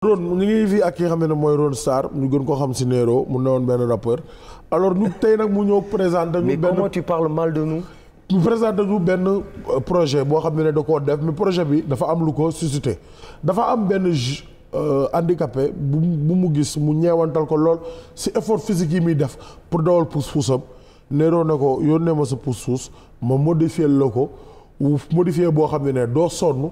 Ron ñu ngi fii ak ki nga xam ne mooy Ron Star ñu gën ko xam si Nero mu newoon benn rappeur alors ñu tey nag mu ñëw présenter ñu mais benn comment tu parles mal de nous. mu présenté ñu benn euh, projet boo xam ne da koo def mais projet bi dafa am lu ko suscité dafa am benn ju- euh, handicapé bu bu mu gis mu ñeewantal ko lool si effort physique yi muy def pour dawal pousse-poussam Nero ne ko yónnee ma sa pousse-pousse ma modifier la ko wu modifier boo xam ne ne doo sonn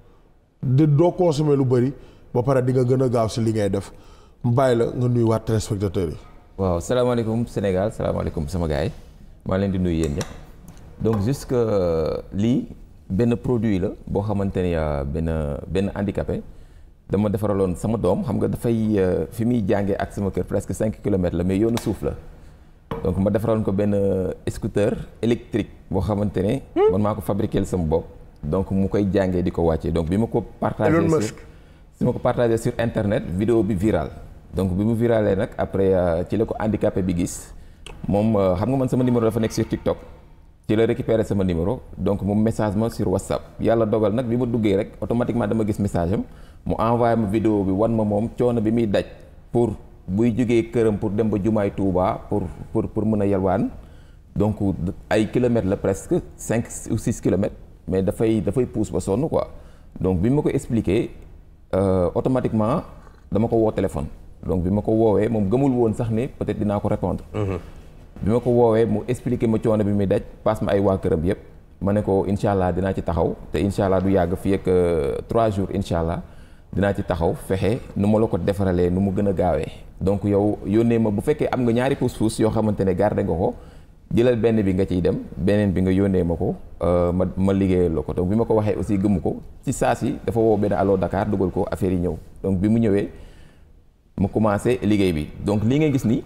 di doo consommer lu bëri ba pare di nga gën a gaaw si li ngay def mu bàyyi la nga nuyuwaat téléspectateurs yi. waaw salaamaaleykum Sénégal salaamaaleykum sama gars yi maa leen di nuyu yéen ñëpp donc juste que lii benn produit la boo xamante ni euh, benn benn handicapé dama defaraloon sama doom xam nga dafay euh, fi muy jàngee ak sama kër presque cinq kilomètres la mais yoonu suuf la donc ma defaraloon ko benn scooter électrique boo xamante ne man maa ko fabriqué sama bopp donc mu koy jàngee di ko wàccee donc bi ma ko partagé Elon sur Musk. si ma ko partagé sur internet vidéo bi viral donc bi mu virale nag après euh, ci la ko handicapé bi gis moom euh, xam nga man sama numéro dafa nekk sur TikTok ci la récupéré sama numéro donc mu message ma sur WhatsApp yàlla dogal nag bi ma duggee rek automatiquement dama gis message am mu envoyé ma vidéo bi wan ma moom coono bi muy daj pour buy jógee këram pour dem ba jumaay Touba pour pour pour mën a yalwaan donc ay kilomètres la presque cinq ou six kilomètres mais dafay dafay pousse ba sonn quoi donc bi ma ko expliqué euh, automatiquement dama ko woo téléphone donc bi ma ko woowee moom gëmul woon sax ni peut-être dinaa ko répondre bi ma ko woowee mu expliqué ma coono bi muy daj passe ma ay waa këram yëpp ma ne ko incha allah dinaa ci taxaw te incha allah du yàgg fii ak euh, trois jours incha allah dinaa ci taxaw fexe nu ma la ko defaralee nu mu gën a gaawee donc yow yónnee ma bu fekkee am nga ñaari pousse-pousse yoo xamante ne garder nga ko jëlal benn bi nga ciy dem beneen bi nga yónnee ma ko euh, ma ma liggéeyal la ko donc bi ma ko waxee aussi gëmu ko ci saa si dafa woo benn allo Dakar dugal ko affaire yi ñëw donc bi mu ñëwee mu commencé liggéey bi donc lii nga gis ni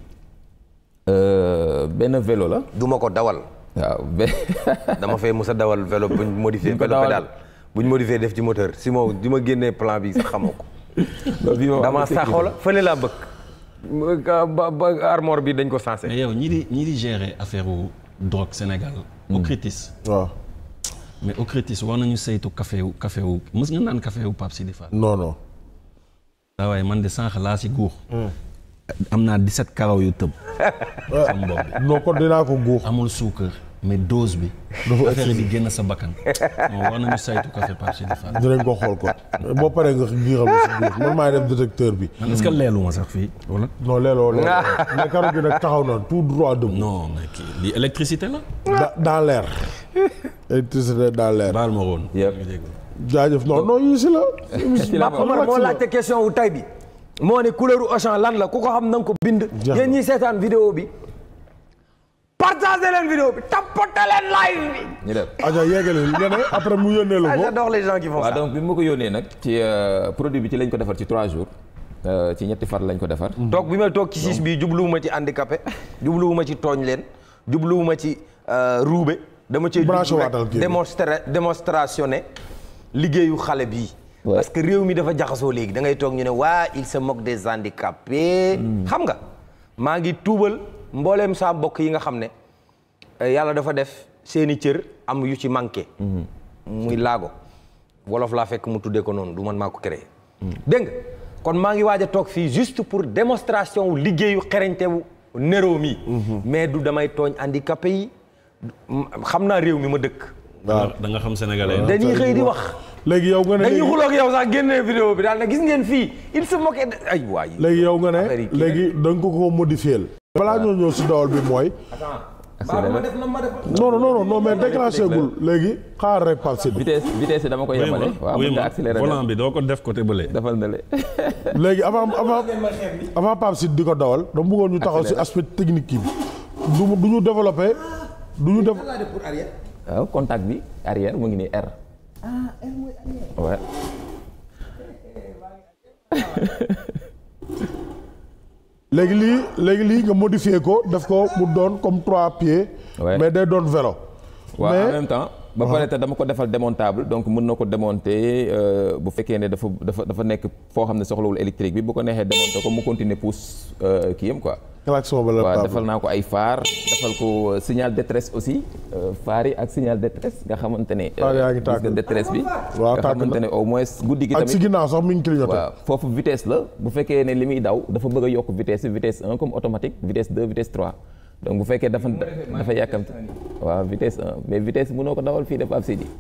euh, benn vélo la du ma ko dawal. waaw be- dama fay mos a dawal vélo buñ modifié Duñ ko vélo dawal. pédale buñ modifié def ci moteur si moom di ma génnee plan bi sax xamoo ko. loolu bii moom dama am na saxoo la fële laa bëgg. ba ba armor bi dañ ko sensé. mais yow ñi di ñi di gérer affaire u drogue Sénégal. Ocritis. waaw mais Ocritis war nañu saytu café wu café wu mës nga naan café wu Pape Sidi Fall. non non. waaw waaye man de sànq laa si guux. am naa 17 karaw yu tëb. sama bopp bi non kon dinaa ko guux. amul suukar mais dose bi. Dafa affaire bi génn sa bakkan. non war nañu saytu café Pape Sidi Fall. dinañ ko xool ko boo paree nga giixal ma si guux man maay def détecteur bi. man est-ce que leelu ma sax fii wala. non leeloo leeloo mais karo gi nag taxaw na tout droit debout. non mais kii lii électricité la. da dans l'air. électricité dans l'air. baal ma woon. Yëpp. jaajëf non non yii si la. Ci la Mbaa- Omar moo si la. laajte question wu tay bi moo ne couleur u Auchan lan la ku ko xam na nga ko bind. Jeex na. yéen ñi seetaan vidéo bi. partagé leen vidéo bi tapote leen live bi. ñu def Aja yeggale nga ne après mu yónnee la ah ko. j'adore les gens qui font waaw ça. donc bi ma ko yónnee nag ci euh, produit bi ci lañ ko defar ci trois jours euh, ci ñetti far lañ ko defar toog bi may toog ci siis bi jubluwuma ci handicapé jubluwuma ci tooñ leen jubluwuma ci euh, ruube dama cee Branché jublu rek waatal kii bi. démonstra démonstrationné liggéeyu xale bii Ouais. parce que réew mi dafa jaxasoo léegi da ngay toog ñu ne waa il se moque des handicapés xam nga maa ngi tuubal mbooleem saa mbokk yi nga xam ne euh, yàlla dafa def seeni cër am yu ci manqué muy laago wolof laa fekk mu tuddee ko noonu du man maa ko créé dégg nga kon maa ngi waaj a toog fii juste pour démonstration wu liggéeyu xereñte wu Nero mi mais du damay tooñ handicapé yi xam naa réew mi ma dëkk waaw da nga xam sénégalais. dañuy xëy di wax léegi yow nga ne dañuy léegi xuloog yow sax génnee vidéo bi daal na gis ngeen fii il se moquait de ay waay léegi yow nga Affaire ne yi kii léegi da nga ko ko modifier balaa ñoo ñëw si dawal bi mooy. accéléré ma def na ma def non non non non mais déclenché gul léegi xaar rek Pape Sidi. vitesse vitesse yi dama ko yemale waaw mën nga accéléré volant bi doo ko def côté bële. defal na le léegi avant avant avant Pape Sidi di ko dawal dama bëggoon ñu taxaw si Accéléré. aspect technique yi du mu du ñu développé du ñu def. waaw contact bi arrière mu ngi nii R ah R mooy arrière léegi lii léegi lii nga modifié ko def ko mu doon comme trois pieds. Ouais. mais day doon vélo. waaw mais en même temps ba pare te dama ko defal démontable donc mën na ko démonter euh, bu fekkee ne dafa dafa dafa nekk foo xam ne soxlawul électrique bi bu ko neexee démonter ko mu continuer pousse euh, kii yam quoi klaxon ba la waaw Pape. defal naa ko ay phare defal ko euh, signal détresse aussi euh, phare yi ak signal détresse nga xamante ne. Phare yaa ngi gis tàkk. nga détresse bi. Waaw, nga tàkk na. xamante ne au moins guddi gi ak si tamit. ginnaaw sax mi ngi clignoté. waaw foofu vitesse la bu fekkee ne li muy daw dafa bëgg a yokk vitesse vitesse 1 comme automatique vitesse 2 vitesse 3 donc bu fekkee dafa dafa yàkkamti waaw vitesse 1 mais vitesse mënoo ko dawal fii def ab sidi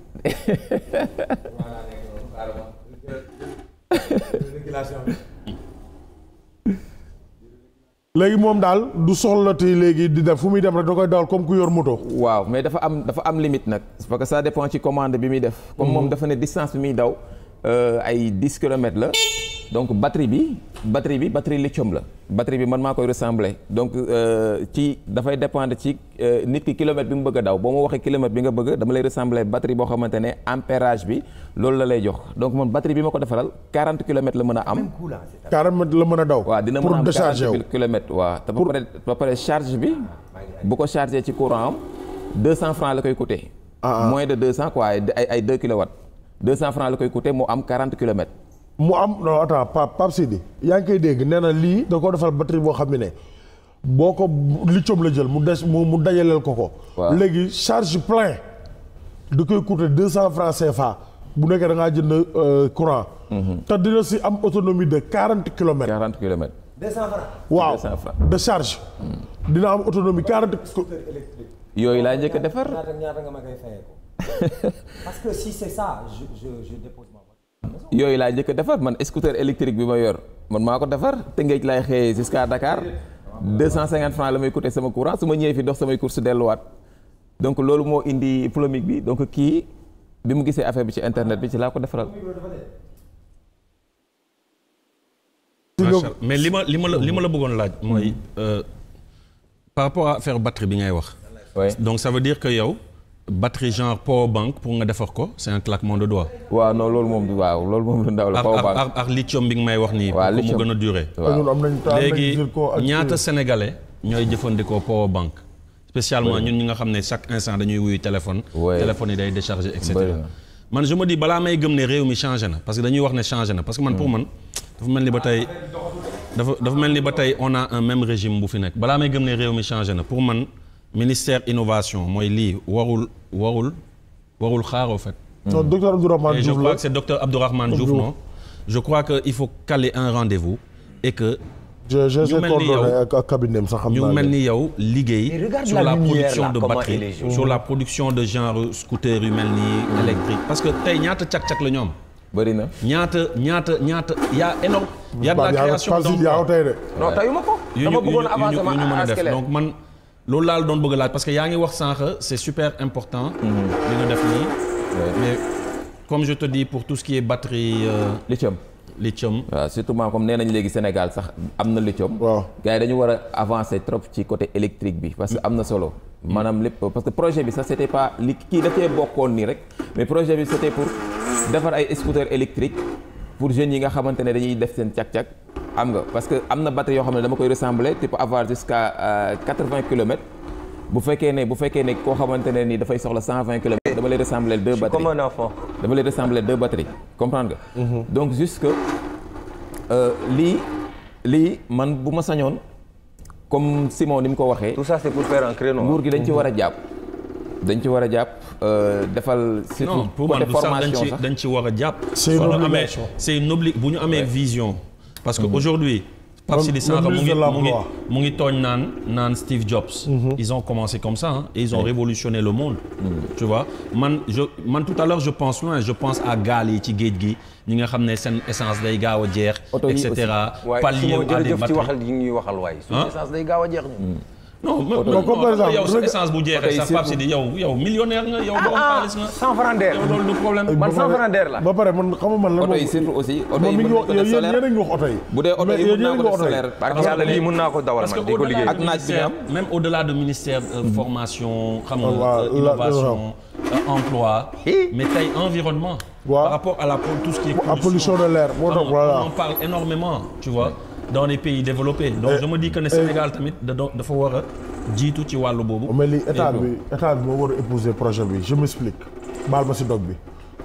léegi moom daal du soxlati léegi di def fu muy dem rek da koy dawal comme ku yor moto. waaw mais dafa am dafa am limite nag parce que ça dépend ci commande bi muy def comme moom dafa ne distance bi muy daw euh, ay 10 kilomètres la donc batterie bi batterie bi batterie lithium la batterie bi man maa koy ressembler donc euh, ci dafay dépendre ci euh, nit ki kilomètre bi mu bëgg a daw boo ma waxee kilomètre bi nga bëgg dama lay ressembler batterie boo xamante ne ampérage bi loolu la lay jox donc man batterie bi ma ko defaral 40 kilomètres la mën a am 40 mètres la mën a daw. waaw dina mën pour a am décharger wu. 40 kilomètres waaw te ba pare ba pare charge bi bu ko chargé ci courant am 200 francs la koy coûter Ah, ah. moins de 200 quoi ay ay ay 2 kilowatts 200 francs la koy coûter mu am 40 kilomètres mu am non attends Pape Pape Sidi yaa ngi koy dégg nee na lii da ko defal batterie boo xam ne boo ko lithium la jël mu des mu mu dajaleel ko ko. Waaw. léegi charge plein da koy coûter deux cent francs CFA bu nekkee da ngaa jënd euh, courant. te dina si am autonomie de quarante kilomètres. 40 kilomètres waaw 200 francs. de charge. dina am autonomie quarante. yooyu laa njëkk a defar ñaata ñaata nga ma koy fayee ko parce que si c'est ça je je je dépose ma voiture. yooyu laa njëkk a defar man scooter électrique bi ma yor man maa ko defar te ngéej laay xëyee jusqu'à Dakar 250 francs la may coûter sama courant su ma ñëwee fi dox samay course delluwaat donc loolu moo indi polémique bi donc kii bi mu gisee affaire bi ci internet bi ci laa ko defaral si macha nga Allah. mais li ma li ma la li ma la bëggoon laaj mooy euh, par rapport à affaire batterie bi ngay wax. Ouais. donc ça veut dire que yow batterie genre power bank pour nga defar ko c'est un claquement de doigts. waaw non loolu moom du waaw loolu moom lu ndaw la ak power ak bank ak ak lithium bi nga may wax nii. Waaw, pour que mu lithium. gën a durer. ñun am nañ am nañ léegi zircon ak ñaata sénégalais ñooy jëfandikoo power bank spécialement ñun ñi nga xam ne chaque instant dañuy wuyu téléphone. Ouais. téléphone yi day décharger et Bëri cetera. na. man je me dis balaa may gëm ne réew mi changé na parce que dañuy wax ne changé na parce que man pour man dafa mel ni ba tey dafa dafa mel ni ba tey on a un même régime bu fi nekk balaa may gëm ne réew mi changé na pour man ministère innovation mooy lii warul warul warul xaar au fait. non docteur Abdourahmane Et je Diouf crois la que c'est docteur Abdourahmane Diouf Diouf. non je crois que il faut caler un rendez-vous et que je je ñu sais mel ni coordonné yow- ak ak cabinet am sax xam ñu naa mel leen. ni yow liggéey Mais regarde sur la la lumière, production là, de comment batterie elle est jolie. sur la production de genre scooter yu mel nii électrique parce que tey ñaata cak-cak la ñoom bëri na ñaata ñaata ñaata y a énorme y a de la Pape yaa création Pape Sidi yaa ko d'emploi tey de. non tayuma ko. yu dama ñu yu bëggoon ñu avancer yu ñu mën ma a def askelet. donc man loolu laa la doon bëgg a laaj parce que yaa ngi wax sànq c'est super important li nga def nii mais comme je te dis pour tout ce qui est batterie euh, lithium lithium waaw surtout maa comme nee nañ léegi Sénégal sax am na lithium waaw. gars yi dañu war a avancer trop ci côté électrique bi parce que am na solo maanaam lépp parce que projet bi sax c'était pas li kii dafee bokkoon nii rek mais projet bi c'était pour defar ay scooter électrique pour jeunes yi nga xamante ne dañuy def seen cak-cak am nga parce que am na batterie yoo xam ne dama koy ressembler tu peux avoir jusqu'à quatre-vingts kilomètres bu fekkee ne bu fekkee ne koo xamante ne ni dafay soxla cent vingt kilomètres dama lay ressembler deux batteries comme un enfant. dama lay ressembler deux batteries comprendre nga. donc juste que euh, lii lii man bu ma sañoon comme Simon ni mu ko waxee. tout ça c'est pour faire un créneau. nguur gi dañ ci war a jàpp. dañ ci war a jàpp euh, defal. surtout non pour man côté du sax dañ formation ci sax. dañ ci war a jàpp. C'est une bu ñu amee obligation. c'est une obli bu ñu amee vision. parce que aujourd'hui Pape Le- Sidi le Sanka mu ministre ngi de mu ngi l'Emploi. mu ngi tooñ naan naan Steve Jobs. ils ont commencé comme ça hein, et ils ont révolutionné le monde. tu vois man je man tout à l'heure je pense loin je pense à gaal yi ci géej gi ñi nga xam ne seen essence day gaaw a jeex. Oto yi et cetera waaye palier su ma à des jërëjëf ci batteries. waxal yi ñuy waxal waaye. suñu Hein? essence day gaaw a jeex ni non mais Donc, comme par exemple, yow sa rega- essence bu Oto jeexee yi sax Pape Sidi yow yow millionnaire nga yow borom xaalis nga. cent francs d'air. yow loolu du problème. man ba cent pare- francs d'air la. ba pare man xam nga man la oto yi moom- surtout aussi oto moom yi mi mën ngi nañ wax ko yéen def yéen solaire a ngi wax oto yi. bu dee oto Mais yi yéen mën naa yéen a ko ngi def wax oto yi. solaire. parce que yàlla lii mun naa ko dawal parce man que di ko au-delà liggéey. Ak naaj bi nga am. même au-delà de ministère euh, formation xam nga Ah, waaw, euh, la- innovation euh, emploi Eh. mais tey environnement Waaw. par rapport à la tout ce qui est à pollution de l'air moo tax xam nga, voilà. on en parle énormément tu vois dans les pays développés donc Et- je me dis que ne Sénégal tamit da do- dafa war a jiitu ci wàllu boobu mais lii état Et bi état bi moo war a épouser projet bi je m'explique baal ma si dog bi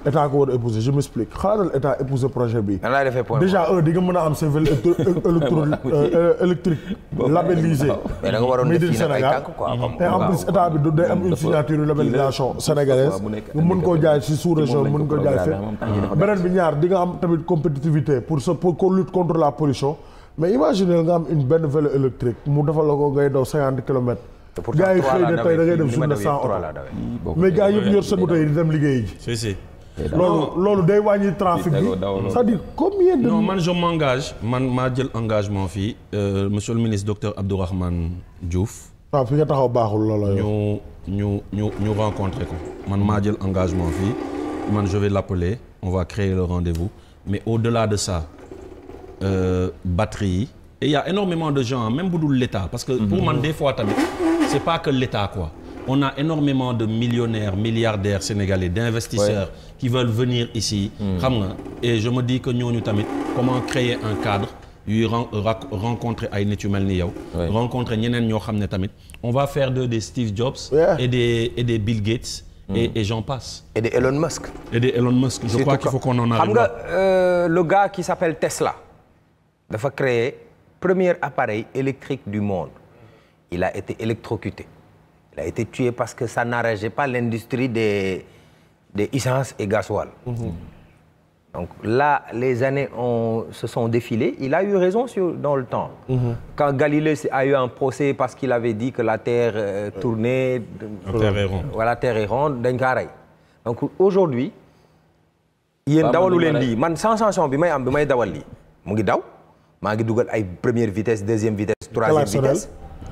état ko war a épouser je m'explique xalaatal état épouser projet bi nan laay defee point déjà un di nga mën a am sa vélo électro euh, électrique labellisé mais da nga waroon made def in fii nag ay Sénégal tànk quoi comme et en plus état bi du day am une dafa- signature une labellisation sénégalaise waaw, mu nekk nga mën koo jaay si sous région moom lañ mën ko ko jaay programmé, moom temps yi dafa fépp beneen bi ñaar di nga am tamit compétitivité pour sa pour qu'on lutte contre la pollution mais imaginez nga am une benn vélo électrique mu defal la ko ngay daw cinquante kilomètres te pourtant gars yi trois xëy laa na tey da ngay dawee dem fii, li ma journée dawee sans trois oto laa dawee. mais gars yëpp yor seen moto yi di dem liggéey ji si si loolu loolu day wàññi trafic bi tegoo dawaloo. c'est-à-dire combien de non man je m'engage man maa jël engagement fii euh, monsieur le ministre docteur Abdourahmane Diouf waaw fi nga taxaw baaxul loola yow ñu ñu ñu ñu rencontré ko man maa jël engagement fii man je vais l'appeler on va créer le rendez-vous mais au-delà de ça euh, batterie yi et il y a énormément de gens même bu dul l'État parce que pour man des fois tamit c'est pas que l'État quoi on a énormément de millionnaires milliardaires sénégalais d'investisseurs qui veulent venir ici xam nga et je me dis que ñooñu tamit comment créer un cadre yuy ren- rac- rencontrer ay nit yu mel ni yow Ouais. rencontrer ñeneen ñoo xam ne tamit on va faire d'eux des Steve Jobs Yeah. et des et des Bill Gates et, et j'en passe et de Elon Musk et des Elon Musk je crois qu'il faut qu'on en xam arrive nga là. euh, le gars qui s'appelle Tesla dafa créer premier appareil électrique du monde il a été électrocuté il a été tué parce que ça n'arrangeait pas l'industrie des des essences et gasoil donc là les années ont se sont défilées il a eu raison sur dans le temps quand Galilée a eu un procès parce qu'il avait dit que la Terre euh, tournait La Terre est ronde. voilà Terre est ronde dañ kaa rey donc aujourd'hui yéen Waaw, dawalu man leen li ma lii man sensation bi may am bi may dawal lii mu ngi daw maa ngi dugal ay première vitesse deuxième vitesse troisième Klaxonnel. vitesse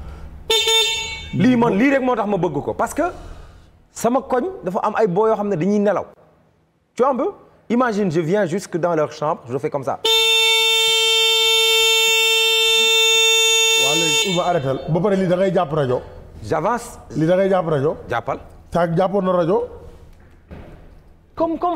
lii man lii rek moo tax ma bëgg ko parce que sama koñ dafa am ay boo yoo xam ne dañuy nelaw tu vois un peu imagine je viens jusque dans leur chambre je fais comme ça waaw léegi il va arrêter ba pare lii da ngay jàpp rajo j'avance lii da ngay jàpp rajo jàppal saa jàppoon na rajo comme comme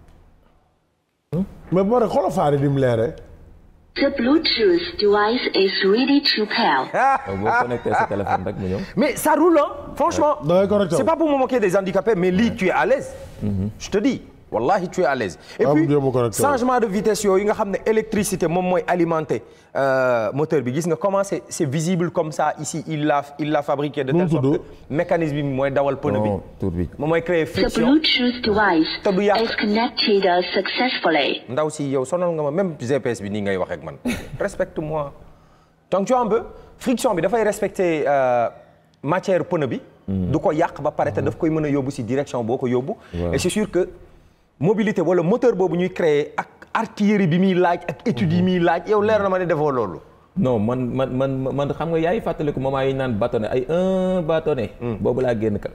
mais ba pare xoolal faari di mu leeree The Bluetooth device is ready to pair. Donc, boo connecté sa téléphone rek mu ñëw. mais ça roule hein franchement da ngay correcté c'est wu. pas pour me moquer des handicapés mais lii tu es à l'aise je te dis wallahi tu es à l'aise et Ah, puis jéem a correcté wu. changement de vitesse yooyu nga xam ne électricité moom mooy alimenter euh, moteur bi gis nga comment c'est c'est visible comme ça ici il l'a il l'a fabriqué de Nu mu telle sorte tudd? que mécanisme bi mooy dawal pneu bi non tur bi. moom mooy créer The friction Bluetooth device Te du yàq. is connected successfully. ndaw si yow sonal nga ma même GPS bi nii ngay wax ak man respecte-moi donc tu vois un peu friction bi dafay respecter euh, matière pneu bi du ko yàq ba pare te daf koy mën a yóbbu si direction boo ko yóbbu et c'est sûr que mobilité wala moteur boobu ñuy créer ak artillerie bi muy laaj ak études yi muy laaj yow leer na ma ne defoo loolu non man man man man xam nga yaay fàttaliku moment yi ñu naan bâtonnet ay un bâtonnet. boobu laa génn ka.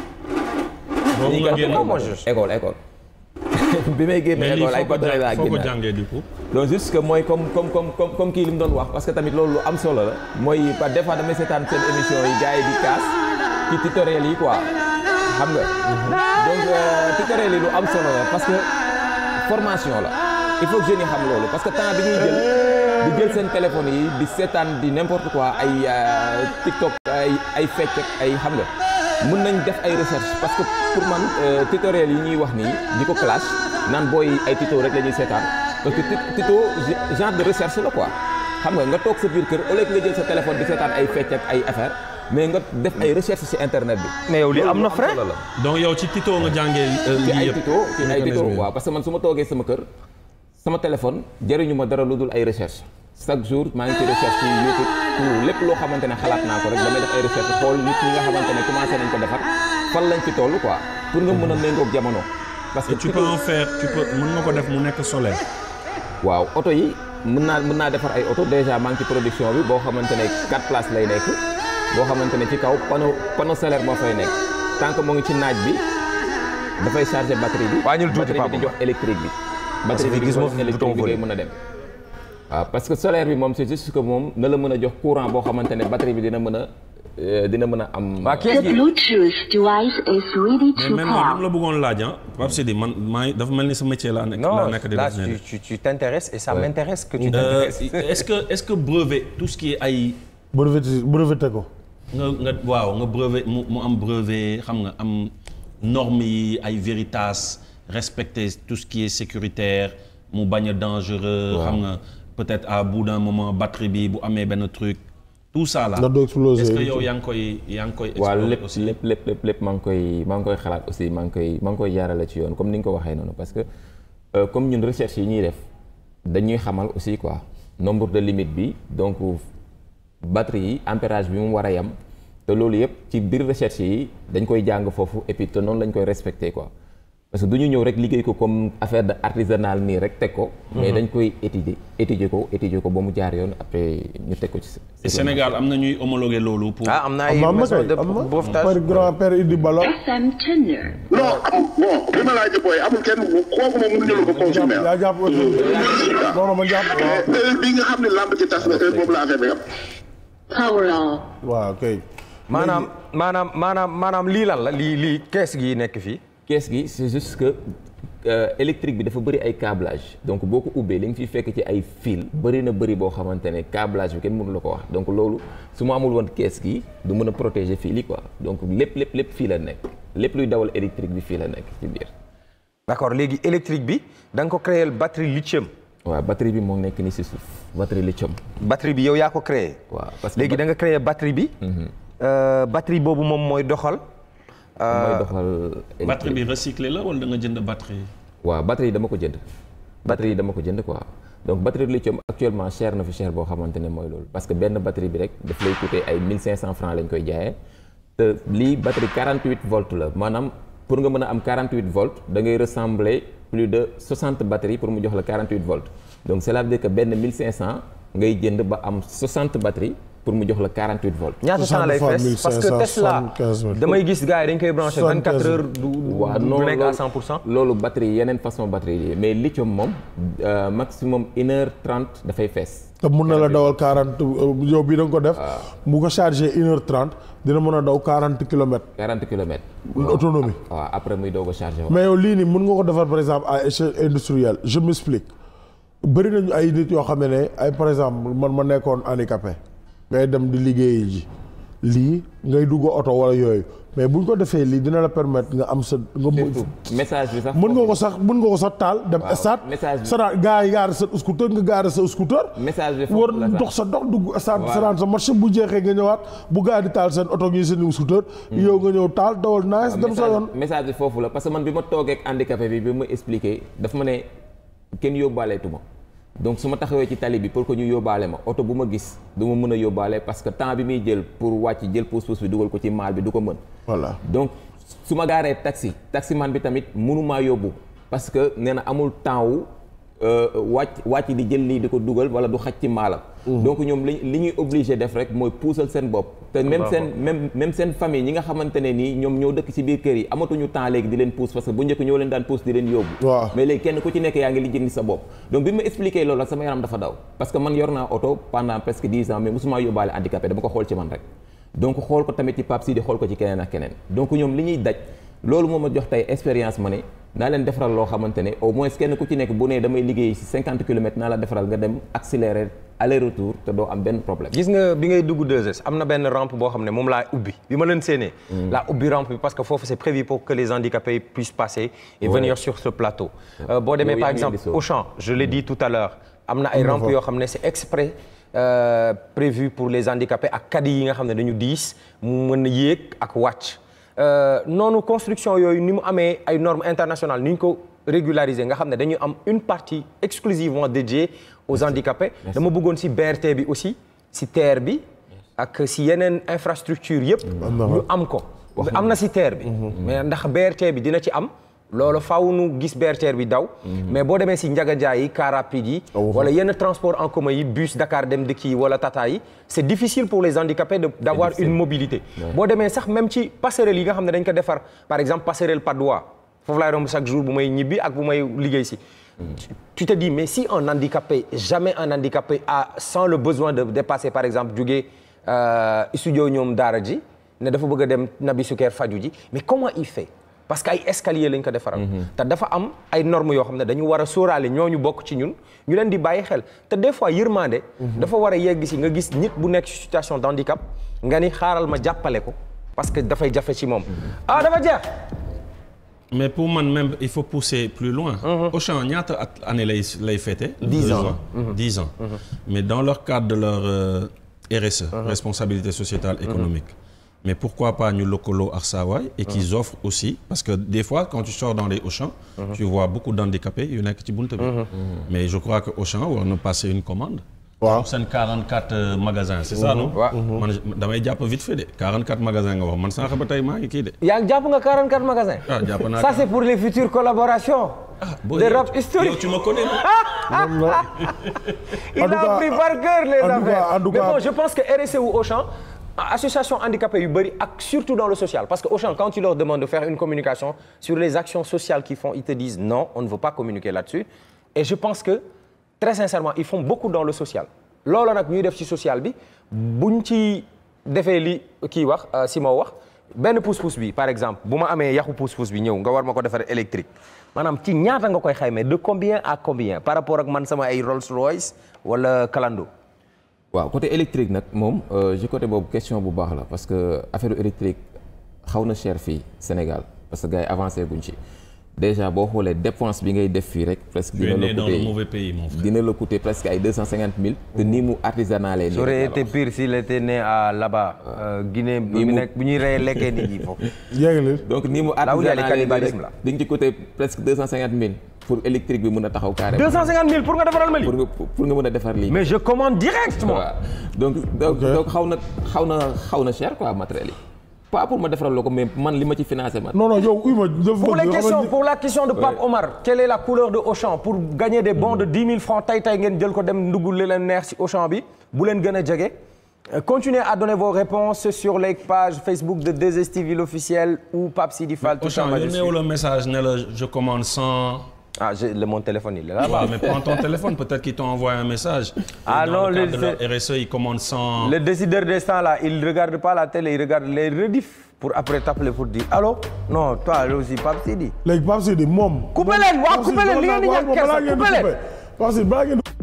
boobu nga génn Oh, moi, je- école école. bi may génn mais lii école ay foo ko bâtonnet laa jàng foo ko génn. jàngee du coup donc juste que mooy comme comme comme comme comme kii li mu doon wax parce que tamit loolu lu am solo la mooy par des fois damay seetaan seen émission yi gars yi di kaas ci tutoriel yi quoi xam nga donc euh, tutoriel yi lu am solo la parce que formation la il faut que jeunes yi xam loolu parce que temps bi ñuy jël di jël seen téléphone yi di seetaan di n'importe quoi ay euh, TikTok ay ay fecc ak ay xam nga mën nañ def ay recherche parce que pour man euh, tutoriel yi ñuy wax nii di ko clash naan booy ay tuto rek la ñuy seetaan parce que tu- tuto ge- genre de recherche la quoi xam nga nga toog sa biir kër au lieu que nga jël sa téléphone di seetaan ay fecc ak ay affaire mais nga def ay recherche ci internet bi. mais yow lii am na frein solo la. donc yow ci Tito nga jàngee euh, ci lii ay yëpp tuto ci ay tuto mécanisme yi. waaw parce que man su ma toogee sama kër sama téléphone jëriñu ma dara lu dul ay recherche chaque jour maa ngi ci recherche ci YouTube tout lépp loo xamante ne xalaat naa ko rek damay def ay recherche xool nit ñi nga xamante ne commencé nañ ko defar fan lañ ci toll quoi pour nga mën a méngoog jamono. parce que Et tu peux en faire tu peux mën nga ko def mu nekk solaire waaw oto yi mën naa mën naa defar ay oto déjà maa ngi ci production bi boo xamante ne quatre places lay nekk boo xamante ne ci kaw panneau panneau solaire moo fay nekk tant que moo ngi ci naaj bi dafay charger batterie bi. Wàññil tuuti, batterie bi di Papa. jox électrique bi. que batterie bi gis di ma jox fi électrique bi bouton ngay mën a dem. waaw parce que solaire bi moom c'est juste que moom na la mën a jox courant boo xamante ne batterie bi dina mën a euh, dina mën a am. waa The kees gi Bluetooth device is ready mais to maintenant pair. lim la bëggoon laaj ah Pape Sidi man maa ngi dafa mel ni sa métier laa nekk laa non nekk di là def nii. tu tu tu t'intéresses et ça m'intéresse que tu Euh, t'intéresses est-ce que est-ce que brevet tout ce qui est ay breveté breveté ko nga nga waaw nga brevet mu mu am brevet xam nga am normes yi ay Veritas respecter tout ce qui est sécuritaire mu bañ a dangereux xam nga peut-être à bout d'un moment batterie bi bu amee benn truc tout ça là Ndax du exploser. est-ce que yow yaa ngi koy yaa ngi koy waaw explorer lépp aussi lépp lépp lépp lépp maa ngi koy maa ngi koy xalaat aussi maa ngi koy maa ngi koy jaarale ci yoon comme ni nga ko waxee noonu parce que euh, comme ñun recherche yi ñuy def dañuy xamal aussi quoi nombre de limite bi donc batterie yi ampérage bi mu war a yam te loolu yëpp ci biir recherche yi dañ koy jàng foofu et puis te noonu lañ koy respecter quoi parce que du ñu ñëw rek liggéey ko comme affaire de artisanal nii rek teg ko mais dañ koy étudier étudier ko étudier ko ba mu jaar yoon après ñu teg ko ci Et Sénégal am na ñuy homologuer loolu pour ah am na ay am na am na maison kay de am na bouvetage par grand-père Idi Bala FM Tenor. non am bon li ma laaj booy amul kenn bu kooku moom mënuñu la ko consommer yaa jàpp aussi non non ma jàpp waaw mais heure bi nga xam ne lamb ci tas na heure boobu la affaire bi am Power off. waaw kay maanaam maanaam maanaam maanaam lii lan la lii lii kees gi nekk fii kees gi c'est juste que euh, électrique bi dafa bëri ay câblage donc boo ko ubbee li nga fiy fekk ci ay fil bëri na bëri boo xamante ne câblage bi kenn mënu la ko wax donc loolu su ma amul woon kees gi du mën a protéger fil yi quoi donc lépp lépp lépp fii la nekk lépp luy dawal électrique bi fii la nekk ci biir d'accord léegi électrique bi da nga ko créer batterie lithium waaw batterie bi moo nekk ni si suuf batterie lithium batterie bi yow yaa ko créer waaw parce que léegi da nga créer batterie bi euh, batterie boobu moom mooy doxal mooy doxal batterie électrique bi recyclé la wala da nga jënd batterie waaw batterie yi dama ko jënd batterie yi dama ko jënd quoi donc batterie lithium actuellement cher na fi cher boo xamante ne mooy loolu parce que benn batterie bi rek daf lay coûter ay 1500 francs lañ koy jaayee te lii batterie 48 volts la maanaam pour nga mën a am 48 volts da ngay ressembler plus de 60 batteries pour mu jox la 48 volts donc cela veut dire que benn 1500 ngay jënd ba am 60 batteries pour mu jox la 48 volts. ñaata temps lay fees parce que Tesla 75 damay gis gars yi dañ koy branché 24 heures du waaw du non nekk à loolu- 100 pour cent loolu batterie yeneen façon batterie yi mais lithium moom euh, maximum une heure trente dafay fees. te mun na la dawal 40 yow bii da nga ko def bu ko chargé une heure trente dina mën a daw 40 kilomètres 40 kilomètres. autonomie waaw après muy doog a chargé waaw. mais yow lii nii mun nga ko defar par exemple à échelle industrielle je m'explique bëri nañu ay nit yoo xam ne ay par exemple man ma nekkoon handicapé ngay dem di liggéeyi ji lii ngay dugg oto wala yooyu mais buñ ko defee lii dina la permettre nga am sa nga mën surtout message bi sax. mën nga ko sax mën nga ko sax taal dem Waaw, stade message bi- sa gaa yi gaare sa scooter nga gaare sa scooter message bi foofu war la sax. dox sa dox dugg stade Voilà. saraan sa marché bu jeexee nga ñëwaat bu gaa di taal seen oto ngi seen scooter yow nga ñëw taal dawal nice dem sa yoon message message bi foofu la parce que man bi ma toogee ak handicapé bi bi ma expliqué daf ma ne kenn yóbbaaleetuma donc su ma taxawee ci tali bi pour que ñu yóbbaale ma oto bu ma gis du ma mën a yóbbaale parce que temps bi muy jël pour wàcc jël pousse-pousse bi dugal ko ci maal bi du ko mën. voilà donc su ma gaaree taxi taximan bi tamit mënumaa yóbbu parce que nee na amul temps wu euh, wàcc wàcc di jël lii di ko dugal wala du xaj ci maalam. donc ñoom li li ñuy obligé def rek mooy puusal seen bopp. te même seen même même seen famille ñi nga xamante ne nii ñoom ñoo dëkk ci biir kër yi amatuñu temps léegi di leen puus parce que bu njëkk ñoo leen daan puus di leen yóbbu. waaw. mais léegi kenn ku ci nekk yaa ngi lijjanti sa bopp donc bi ma expliqué loolu ak sama yaram dafa daw parce que man yor naa oto pendant presque dix ans mais mosuma yóbbaale handicapé dama ko xool ci man rek donc xool ko tamit ci Pape Sidi xool ko ci keneen ak keneen donc ñoom li ñuy daj loolu moo ma jox tey expérience ma ne naa leen defaral loo xamante ne au moins kenn ku ci nekk bu ne damay liggéey ci cinquante kilomètres naa la defaral nga dem accélérer aller retour te doo am benn problème gis nga bi ngay dugg 2S am na benn rampe boo xam ne moom laa ubbi bi ma leen séenee laa ubbi rampe bi parce que foofu c'est prévu pour que les handicapés puissent passer et venir sur ce plateau Euh, boo demee Yow par yaa ngi exemple indi soo. Auchan je l'ai dit tout à l'heure am na ay rampes yoo xam ne c'est exprès euh, prévu pour les handicapés ak caddies yi nga xam ne dañu diis mu mën a yéeg ak wàcc Euh, noonu construction yooyu ni mu amee ay normes internationales ni ñu ko régulariser nga xam ne dañu am une partie exclusivement dédiée aux handicapés dama bëggoon ci BRT bi aussi ci TER bi ak ci yeneen infrastructure yëpp ñu am ko am na ci TER bi mais ndax BRT bi dina ci am loolu faaw nu gis BRT bi daw mais boo demee ci Ndiaga Ndiaye yi car rapide yi wala yenn transport en commun yi bus Dakar Dem Dikk yi wala Tata yi c'est difficile pour les handicapés de d'avoir une mobilité boo demee sax même ci passerelle yi nga xam ne dañ ko defar par exemple passerelle Patte d'Oie foofu laay romb chaque jour bu may ñibbi ak bu may liggéey ci tu te dis mais si un handicapé jamais un handicapé a sans le besoin de dépasser par exemple jógee euh, studio ñoom daara ji ne dafa bëgg a dem Nabi Suker faju ji mais comment il fait parce que ay escalier lañ ko defaral te dafa am ay normes yoo xam ne dañu war a sóoraale ñooñu bokk ci ñun ñu leen di bàyyi xel te des fois yërmande dafa war a yegg si nga gis nit bu nekk ci situation de handicap nga ni xaaral ma jàppale ko parce que dafay jafe ci moom ah dafa jeex mais pour man même il faut pousser plus loin. Auchan ñaata at année lay lay fêter. Dix Deux ans. Dix ans. mais dans leur cadre de leur euh, RSE. responsabilité sociétale économique. mais pourquoi pas ñu lëkkaloo ak Saawaay et qu'ils offrent aussi parce que des fois quand tu sors dans les Auchan. tu vois beaucoup d'handicapés yu nekk ci buntu bi. mais je crois que Auchan war na passer une commande. waaw seen 44 magasins c'est ça non. waaw. man damay jàpp vite fait de 44 magasins nga wax man sànq ba tey maa ngi kii de. yaa ngi jàpp nga 44 magasins. ah jàpp naa ça c'est pour les futures collaborations. Bon, de yow- rap historique. yow tu me connais non loolu la Il En tout a cas, pris par cœur les en tout affaires. cas, en tout Mais cas- bon, je pense que RSE ou Auchan, association handicapée yu bëri ak surtout dans le social parce que Auchan quand tu leur demandes de faire une communication sur les actions sociales qu'ils font ils te disent non on ne veut pas communiquer là-dessus et je pense que très sincèrement ils font beaucoup dans le social loolu nag ñuy def ci social bi buñ ci defee li kii wax si moo wax benn pousse-pousse bi par exemple bu ma amee yaxu pousse-pousse bi ñëw nga war ma ko defar électrique maanaam ci ñaata nga koy xaymee de combien à combien par rapport ak man sama ay Rolls Royce wala Kalando waaw côté électrique nag moom euh, ji côté boobu question bu baax la parce que affaire électrique xaw na cher fii Sénégal parce que gars yi avancé guñ ci déjà boo xoolee dépense bi ngay def fii rek presque Tu es dina né la dans le coûter mauvais pays mon frère. dina la coûter presque ay deux cent cinquante mille te nii mu artisanal Ça aurait été pire s'il était né à là-bas euh, Guinée bu mu- nekk bu ñuy rey lekkee nit ñi foofu yéegali donc nii mu Là où il y a le artisanal cannibalisme, là. di nga ci coûter presque deux cent cinquante mille pour électrique bi mun a taxaw carrément 250 000 pour nga defaral ma lii pour nga pour nga mën a defar lii mais je commande directement waaw donc donc Ok. donc xaw na xaw na xaw na cher quoi matériel yi pas pour ma defaral la ko mais man li ma ci financé man non non yow uy ma dafa pour bëgg les yoo questions xamante pour la question de Pape Omar quelle est la couleur de Auchan pour gagner des bons de 10 000 francs tay tay ngeen jël ko dem ndugg li leen neex ci Auchan bi bu leen gën a jege Euh, continuez à donner vos réponses sur les pages Facebook de 2STV l'officiel ou Pape Sidi Fall tout en Auchan majuscule. yónnee le message ne la je commande 100. ah j'ai le mon téléphone il est là Ah, mais prends ton téléphone, peut-être qu'ils t'ont envoyé un message. Ah Et non, dans le le- cadre de leur RSE, ils commandent 100. Le décideur d'instant là, il regarde pas la télé, il regarde les rediffs pour après t'appeler pour dire allô non toi là aussi Pape Sidi. léegi Pape Sidi moom. Coupé leen, waaw, Pape Sidi, coupé leen, li ngeen di balaa- ñàkk kersa, balaa ngeen di coupé leen. coupé. Pape Sidi balaa ngeen di